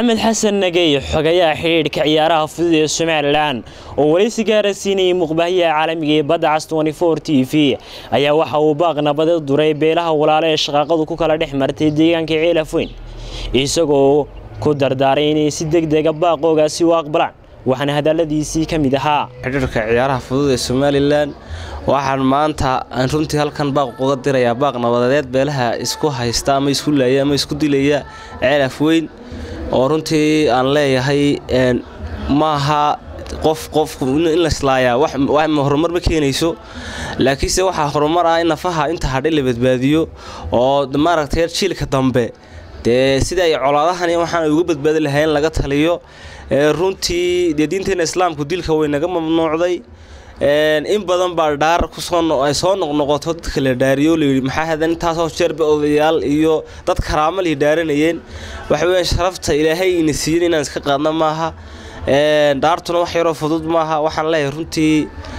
maxamed xasan nagey xogayaha xidhiidhka ciyaaraha fudud ee somalilan oo weli si gaara siinayay muqbaahiyaha caalamiga ee badda cas t v ayaa waxa uu baaq nabadeed duray beelaha walaale ee shaqaaqadu ku kala dhex martay deegaanka ceelafoyn isagoo ku dardaaray inay si degdega baaqoogaasi u aqbalaan waxaana hadaladiisii ka mid ahaa xidhiirka ciyaaraha fudud ee somalilan waxaan maanta aan runtii halkan baaq uga dirayaa baaq nabadeed beelaha isku haysta ama isku laaya ama isku dilaya ceelaf weyn oo runtii aan leeyahay maaha qof qof in laislaayaa horumar ma keenayso laakiinse waxaa horumar ah in nafaha inta hadhay la badbaadiyo oo maaragtay jiilka dambe dee sida ay colaadahan waxaan ay uga badbaadi lahayn laga taliyo runtii dee diinteena islaamku dilka way naga mamnuucday in badan baa dhaar kusooay soo noqnoqoto dadka la dhaariyo layidhi maxaa hadan intaasoo jeerba odayaal iyo dad karaamo lay dhaaranayeen waxa weya sharafta ilaahay ina siiyan inaan iska qaadna maaha dhaartuna wax yaroo fudud maaha waxaan leeyahay runtii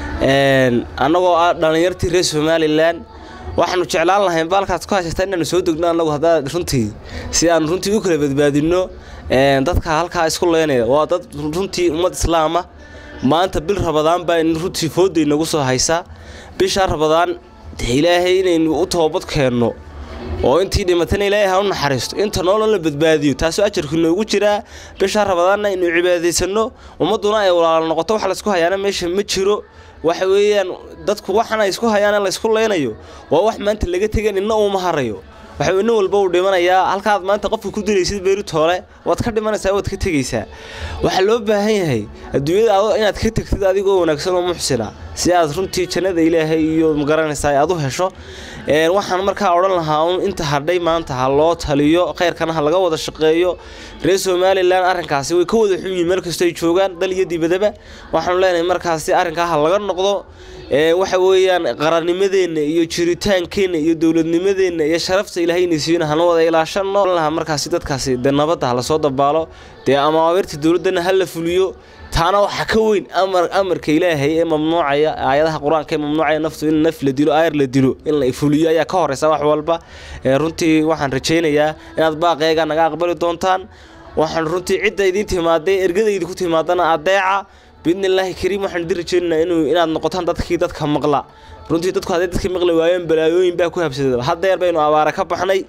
annagoo ah dhallinyartii reer somalilan waxaanu jeclaan lahayn baalkaad ku haysataa inaanu soo degno annagu haddaa runtii si aan runtii u kala badbaadinno dadka halkaa isku leynaya waa dad runtii ummad islaama maanta bil rabadaan baa runtii fooday nagu soo haysaa bishaa rabadaan ilaahay inaynu u toobad keenno oo intii dhimatana ilaahay ha u naxariisto inta noolon la badbaadiyo taasoo ajarku noogu jiraa bishaa rabadaanna aynu cibaadaysanno ummadduna ay walaalo noqoto wax laysku hayaana meesha ma jiro waxa weeyaan dadku waxana isku hayaan laysku leynayo waa wax maanta laga tegan inna uuma harayo waxa nin walba uu dhimanayaa halkaad maanta qofka ku dilaysid beeritoole waad ka dhimanaysaa waad ka tegaysaa waxaa loo baahan yahay adduunyada inaad ka tegtid adigoo wanaagsan oo muxsina si aad runtii jannada ilaahay iyo magaranaysaa aad u hesho waxaan markaa odhan lahaa un inta hadhay maanta ha loo taliyo khayrkana ha laga wada shaqeeyo reer somalilan arrinkaasi way ka wada xunyihin meel kastoo ay joogaan dal iyo dibadaba waxaanu leenahay markaasi arrinkaa ha laga noqdo waxa weeyaan qarannimadeenna iyo jiritaankeenna iyo dowladnimadeenna iyo sharafta ilaahayna siiyona hana wada ilaashano lahaa markaasi dadkaasi dee nabadda ha lasoo dabaalo dee amaamirta dowladdana ha la fuliyo taana waxaa ka weyn amarka ilaahay ee mamnuucaya aayadaha qur-aanka ee mamnuucaya naftu in naf la dilo aayar la dilo in la fuliyo ayaa ka horeysa wax walba runtii waxaan rajaynayaa inaad baaqeega naga aqbali doontaan waxaan runtii cidda idiin timaaday ergadaydi ku timaadana adeeca biidni illaahi kariim waxaan idin rajaynaynaa inuu inaad noqotaan dadkii dadka maqla runtii dadku hadday dadka maqli waayeen balaayooyin baa ku habsada haddeer baynu abaara ka baxnay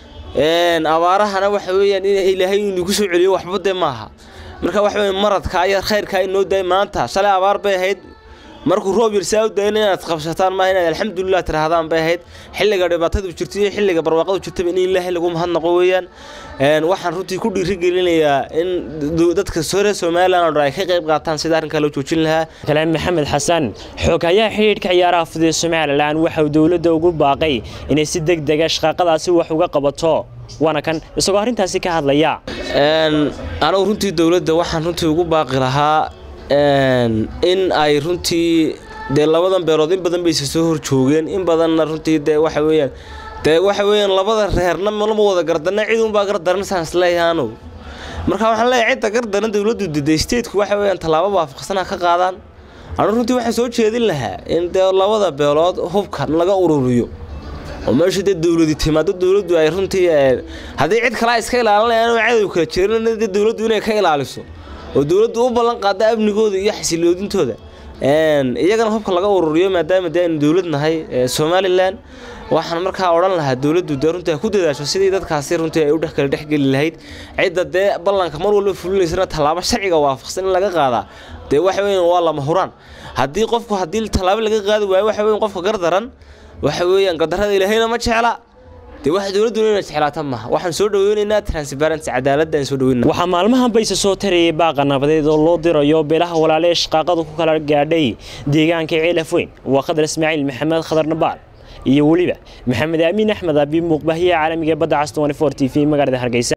abaarahana waxa weeyaan in ilaahay inuu ku soo celiyo waxba dee maaha marka waxa weya maradka iyo khayrkaa inoo daay maanta shalay abaar bay ahayd markuu roob yarsaa u dayna inaad qabsataan maaha inaad alxamdulilah tirahdaan bay ahayd xilliga dhibaatadu jirta iyo xilliga barwaaqadu jirtaba in ilaahay lagu mahadnaqo weeyaan waxaan runtii ku dhiirigelinayaa in dadka reer somalilan oo dhan ay ka qayb qaataan sida arrinkaa loo joojin lahaa kalaam maxamed xasan xoghayaha xidhiidhka ciyaaraha fudud ee somalilan waxa uu dowladda ugu baaqay inay si deg dega shaqaaqadaasi wax uga qabato waana kan isagoo arrintaasi ka hadlaya anigu runtii dowladda waxaan runtii ugu baaqi lahaa in ay runtii dee labadan beelood in badan bayse soo horjoogeen in badanna runtii dee waxa weeyaan dee waxa weeyaan labada reerna malama wada gardarna cid unbaa gardaran saan isleeyahay anugu marka waxaan leeyahay cidda gardaran dowladdu diday stateku waxa weeyaan tallaabo waafaqsana ka qaadaan anu runtii waxaan soo jeedin lahaa in dee labada beelood hubkan laga ururiyo oo meesha dee dowladi timaado dowladdu ay runtii haddii cid kale iska ilaalinayaan oo cadow kala jeerin dee dowladdu inay ka ilaaliso oo dowladdu u ballan qaada amnigooda iyo xasiloodintooda iyagana hubka laga ururiyo maadaama dee aynu dowlad nahay somalilan waxaan markaa odhan lahaa dowladdu dee runtii ay ku dadaasho sidii dadkaasi runtii ay u dhex kala dhexgeli lahayd cidda dee ballanka mar walba fulinaysana tallaabo sharciga waafaqsan in laga qaadaa dee waxa weeyaan waa lama huraan haddii qofku haddii tallaabo laga qaadi waayo waxa weyan qofka gardaran waxa weeyaan qadarada ilaahayna ma jecla dee waxa dowladduna ina jeclaata maaha waxaan soo dhaweynaynaa transparency cadaaladda aan soo dhaweynaa waxaa maalmahan bayse soo tarayay baaqa nabadeed oo loo dirayo beelaha walaale ee shaqaaqadu ku kala gaadhay deegaanka ceelaf weyn waa khadar ismaaciil maxamed khadar nabaal iyo weliba maxamed aamin axmed abi muuqbaahiyaha caalamiga ee badda cas t v magaalada hargeysa